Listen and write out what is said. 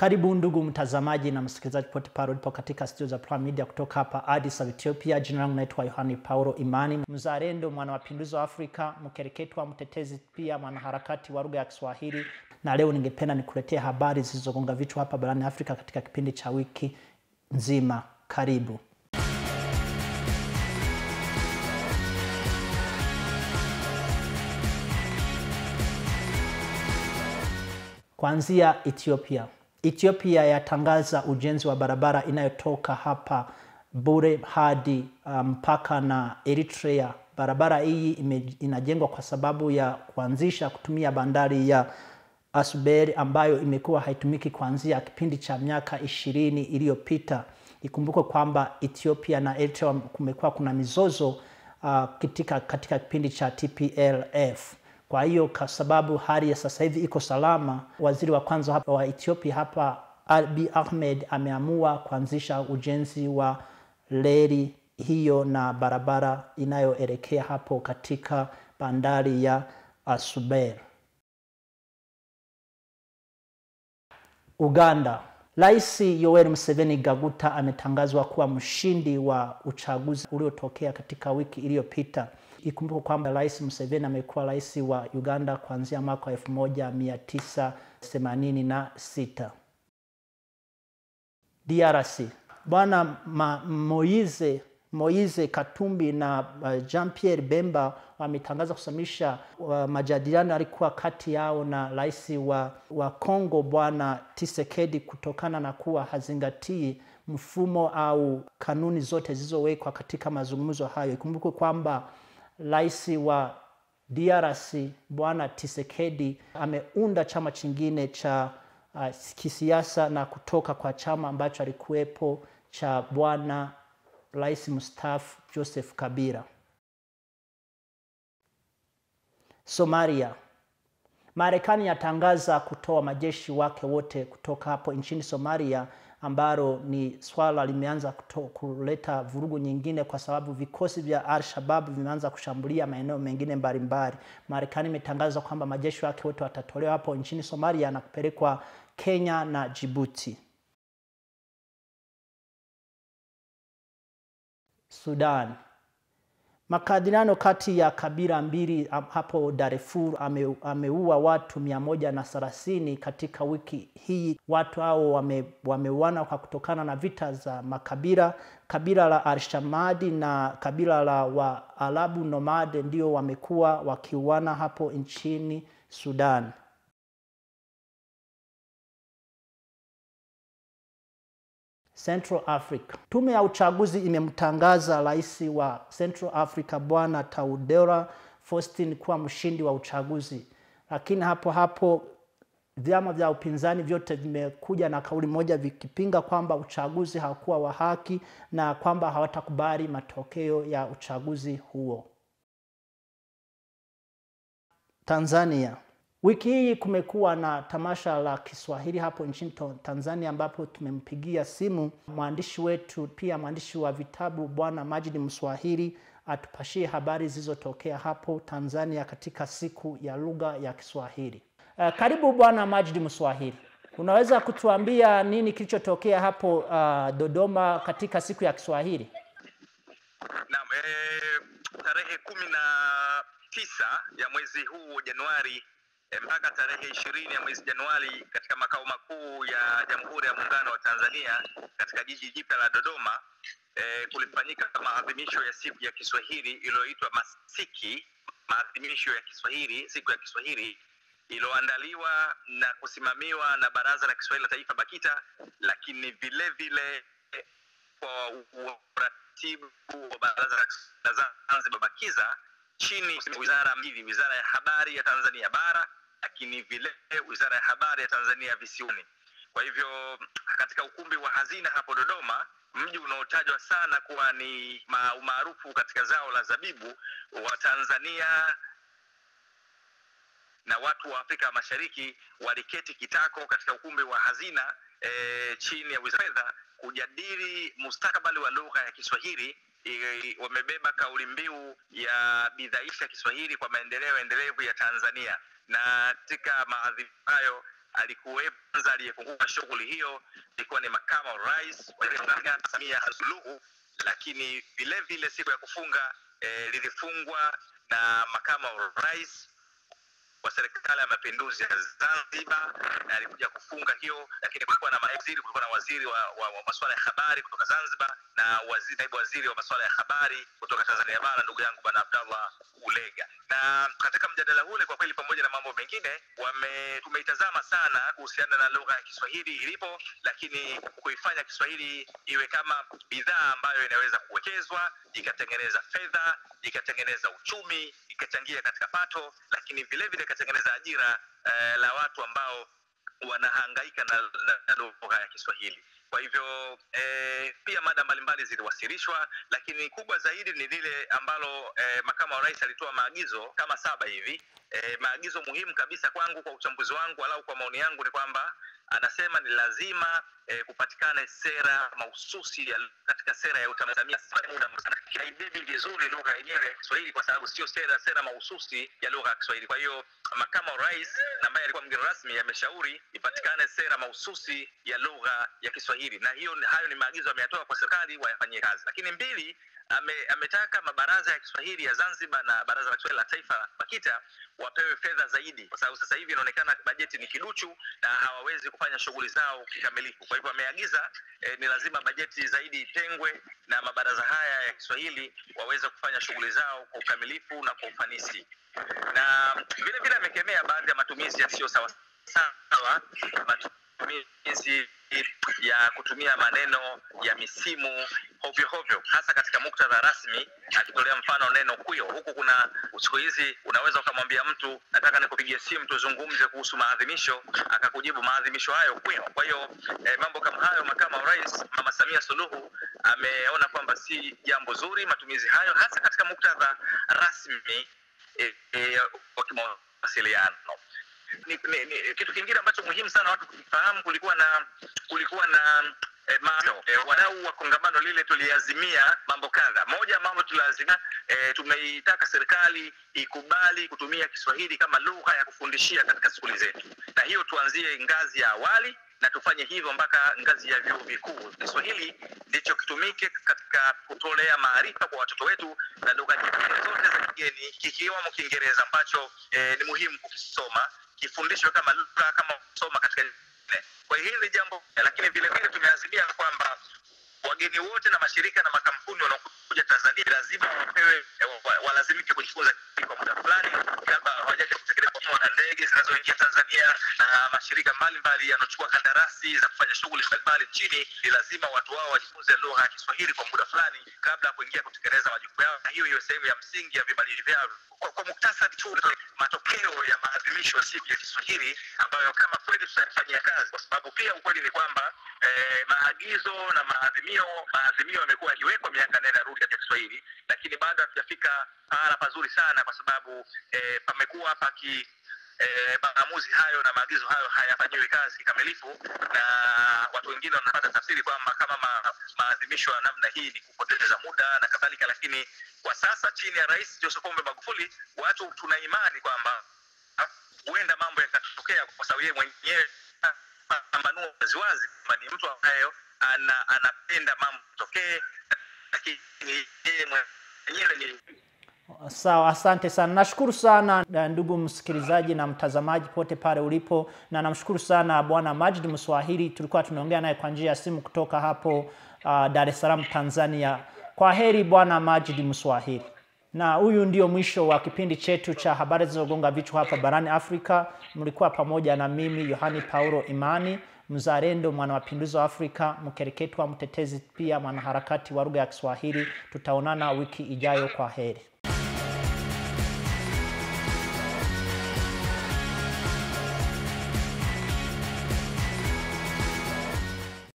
Karibu ndugu mtazamaji na msikilizaji pote pale ulipo katika studio za Prime Media kutoka hapa Addis Ababa Ethiopia. Jina langu naitwa Yohani Paulo Imani, mzalendo, mwana mapinduzi wa Afrika, mkereketwa, mtetezi, pia mwanaharakati wa lugha ya Kiswahili. Na leo ningependa nikuletea habari zilizogonga vichwa hapa barani Afrika katika kipindi cha wiki nzima. Karibu. Kuanzia Ethiopia. Ethiopia yatangaza ujenzi wa barabara inayotoka hapa Bure hadi mpaka um, na Eritrea. Barabara hii ime, inajengwa kwa sababu ya kuanzisha kutumia bandari ya Asuberi ambayo imekuwa haitumiki kuanzia kipindi cha miaka ishirini iliyopita. Ikumbukwe kwamba Ethiopia na Eritrea kumekuwa kuna mizozo uh, katika, katika kipindi cha TPLF. Kwa hiyo kwa sababu hali ya sasa hivi iko salama, waziri wa kwanza hapa wa Ethiopia hapa Abiy Ahmed ameamua kuanzisha ujenzi wa reli hiyo na barabara inayoelekea hapo katika bandari ya Asuber. Uganda. Rais Yoweri Museveni Gaguta ametangazwa kuwa mshindi wa uchaguzi uliotokea katika wiki iliyopita. Ikumbuke kwamba Rais Museveni amekuwa rais wa Uganda kuanzia mwaka wa 1986. DRC. Bwana Moise Moise Katumbi na uh, Jean Pierre Bemba wametangaza kusimamisha uh, majadiliano alikuwa kati yao na rais wa, wa Kongo Bwana Tshisekedi kutokana na kuwa hazingatii mfumo au kanuni zote zilizowekwa katika mazungumzo hayo. Ikumbukwe kwamba rais wa DRC Bwana Tshisekedi ameunda chama chingine cha uh, kisiasa na kutoka kwa chama ambacho alikuwepo cha Bwana Rais mstaafu Joseph Kabila. Somalia. Marekani yatangaza kutoa majeshi wake wote kutoka hapo nchini Somalia, ambalo ni swala limeanza kuleta vurugu nyingine, kwa sababu vikosi vya Al-Shabaab vimeanza kushambulia maeneo mengine mbalimbali. Marekani imetangaza kwamba majeshi wake wote watatolewa hapo nchini Somalia na kupelekwa Kenya na Djibouti. Sudan. Makadiliano kati ya kabila mbili hapo Darfur ame, ameua watu mia moja na thelathini katika wiki hii. Watu hao wame, wameuana kwa kutokana na vita za makabila. Kabila la Alshamadi na kabila la Waarabu Nomade ndio wamekuwa wakiuana hapo nchini Sudan. Central Africa. Tume ya uchaguzi imemtangaza rais wa Central Africa Bwana Taudeura Faustin kuwa mshindi wa uchaguzi, lakini hapo hapo vyama vya upinzani vyote vimekuja na kauli moja vikipinga kwamba uchaguzi haukuwa wa haki na kwamba hawatakubali matokeo ya uchaguzi huo. Tanzania. Wiki hii kumekuwa na tamasha la Kiswahili hapo nchini Tanzania, ambapo tumempigia simu mwandishi wetu pia mwandishi wa vitabu Bwana Majid Mswahili atupashie habari zilizotokea hapo Tanzania katika siku ya lugha ya Kiswahili. Uh, karibu Bwana Majid Mswahili, unaweza kutuambia nini kilichotokea hapo uh, Dodoma katika siku ya Kiswahili? Naam, eh, tarehe kumi na tisa ya mwezi huu Januari mpaka tarehe ishirini ya mwezi Januari katika makao makuu ya Jamhuri ya Muungano wa Tanzania katika jiji jipya la Dodoma e, kulifanyika maadhimisho ya siku ya Kiswahili iliyoitwa Masiki, maadhimisho ya Kiswahili, siku ya Kiswahili iliyoandaliwa na kusimamiwa na Baraza la Kiswahili la Taifa BAKITA, lakini vile vile kwa uratibu wa Baraza la Zanzibar BAKIZA chini ya wizara mbili, wizara ya habari ya Tanzania bara lakini vile wizara ya habari ya Tanzania visiwani. Kwa hivyo katika ukumbi wa Hazina hapo Dodoma, mji unaotajwa sana kuwa ni umaarufu katika zao la zabibu wa Tanzania na watu wa Afrika Mashariki waliketi kitako katika ukumbi wa Hazina e, chini ya wizara ya fedha kujadili mustakabali wa lugha ya Kiswahili i- wamebeba kauli mbiu ya bidhaisha Kiswahili kwa maendeleo endelevu ya Tanzania, na katika maadhimisho hayo alikuwepo kwanza aliyefungua shughuli hiyo ilikuwa ni makamu wa rais wa Tanzania Samia Suluhu, lakini vile vile siku ya kufunga eh, lilifungwa na makamu wa rais wa serikali ya mapinduzi ya Zanzibar na alikuja kufunga hiyo, lakini kulikuwa na mawaziri, kulikuwa na waziri wa, wa, wa masuala ya habari kutoka Zanzibar na waziri, naibu waziri wa masuala ya habari kutoka Tanzania bara ndugu yangu bwana Abdallah Ulega. Na katika mjadala ule kwa kweli, pamoja na mambo mengine, wame tumeitazama sana kuhusiana na lugha ya Kiswahili ilipo, lakini kuifanya Kiswahili iwe kama bidhaa ambayo inaweza kuwekezwa ikatengeneza fedha, ikatengeneza uchumi, ikachangia katika pato, lakini vile vile ikatengeneza ajira eh, la watu ambao wanahangaika na, na, na lugha ya Kiswahili. Kwa hivyo eh, pia mada mbalimbali ziliwasilishwa, lakini kubwa zaidi ni lile ambalo eh, makamu wa rais alitoa maagizo kama saba hivi. Eh, maagizo muhimu kabisa kwangu, kwa uchambuzi wangu, walau kwa maoni yangu, ni kwamba anasema ni lazima eh, kupatikane sera mahususi ya, katika sera ya utamaduni haibebi vizuri lugha yenyewe ya Kiswahili kwa sababu sio sera sera mahususi ya lugha ya Kiswahili. Kwa hiyo makamu wa rais ambaye alikuwa mgeni rasmi ameshauri ipatikane sera mahususi ya lugha ya Kiswahili, na hiyo hayo ni maagizo ameyatoa kwa serikali wayafanyie kazi. Lakini mbili, ame, ametaka mabaraza ya Kiswahili ya Zanzibar na baraza la Kiswahili la taifa BAKITA wapewe fedha zaidi, kwa sababu sasa hivi inaonekana bajeti ni kiduchu na hawawezi kufanya shughuli zao kikamilifu. Kwa hivyo ameagiza eh, ni lazima bajeti zaidi itengwe na mabaraza haya ya Kiswahili waweze kufanya shughuli zao kwa ukamilifu na kwa ufanisi, na vile vile amekemea baadhi ya matumizi yasiyo sawa sawa, matumizi ya kutumia maneno ya misimu hovyo hovyo, hasa katika muktadha rasmi, akitolea mfano neno kwio. Huku kuna siku hizi unaweza ukamwambia mtu nataka nikupigie simu tuzungumze kuhusu maadhimisho, akakujibu maadhimisho hayo kwio. Kwa hiyo eh, mambo kama hayo, makamu wa rais Mama Samia Suluhu ameona kwamba si jambo zuri matumizi hayo, hasa katika muktadha rasmi eh, eh, wa kimawasiliano ni, ni, ni, kitu kingine ambacho muhimu sana watu kufahamu, kulikuwa na kulikuwa na eh, maano eh, wadau wa kongamano lile tuliazimia mambo kadha. Moja mambo tuliazimia eh, tumeitaka serikali ikubali kutumia Kiswahili kama lugha ya kufundishia katika skuli zetu, na hiyo tuanzie ngazi ya awali na tufanye hivyo mpaka ngazi ya vyuo vikuu. Kiswahili ndicho kitumike katika kutolea maarifa kwa watoto wetu, na lugha nyingine zote za kigeni kikiwemo Kiingereza ambacho eh, ni muhimu kukisoma kifundishwe kama lugha kama kusoma katika kwa hiyo hili jambo, lakini vile vile tumeazimia kwamba wageni wote na mashirika na makampuni wanaokuja Tanzania lazima wapewe walazimike kujifunza kwa muda fulani kabla hawajaja kutekeleza na ndege zinazoingia Tanzania na mashirika mbalimbali yanaochukua kandarasi za kufanya shughuli mbalimbali nchini, ni lazima watu wao wajifunze lugha ya Kiswahili kwa muda fulani kabla ya kuingia kutekeleza majukumu yao, na hiyo hiyo sehemu ya msingi ya vibali vyao. Kwa, kwa muktasari tu matokeo ya maadhimisho ya siku ya Kiswahili ambayo kama kweli tutayafanyia kazi, kwa sababu pia ukweli ni kwamba eh, maagizo na maadhimio maadhimio yamekuwa yakiwekwa miaka nenda rudi katika Kiswahili, lakini bado hatujafika pahala pazuri sana, kwa sababu eh, pamekuwa paki eh, maamuzi hayo na maagizo hayo hayafanyiwi kazi kikamilifu, na watu wengine wanapata tafsiri kwamba kama ma, maadhimisho ya namna hii ni kupoteza muda na kadhalika, lakini kwa sasa chini ya Rais Joseph Pombe Magufuli watu tuna imani kwamba huenda mambo yakatokea, kwa sababu yeye mwenyewe pambanua waziwazi kwamba ni mtu ambaye ana, anapenda mambo tokee, lakini yeye mwenyewe ni Sawa, asante sana. Nashukuru sana ndugu msikilizaji na mtazamaji pote pale ulipo, na namshukuru sana Bwana Majid Mswahili. Tulikuwa tunaongea naye kwa njia ya simu kutoka hapo uh, Dar es Salaam, Tanzania. Kwa heri Bwana Majid Mswahili. Na huyu ndio mwisho wa kipindi chetu cha habari zilizogonga vichwa hapa barani Afrika. Mlikuwa pamoja na mimi Yohani Paulo Imani, mzalendo, mwanamapinduzi wa Afrika, mkereketwa, mtetezi, pia mwanaharakati wa lugha ya Kiswahili. Tutaonana wiki ijayo. Kwa heri.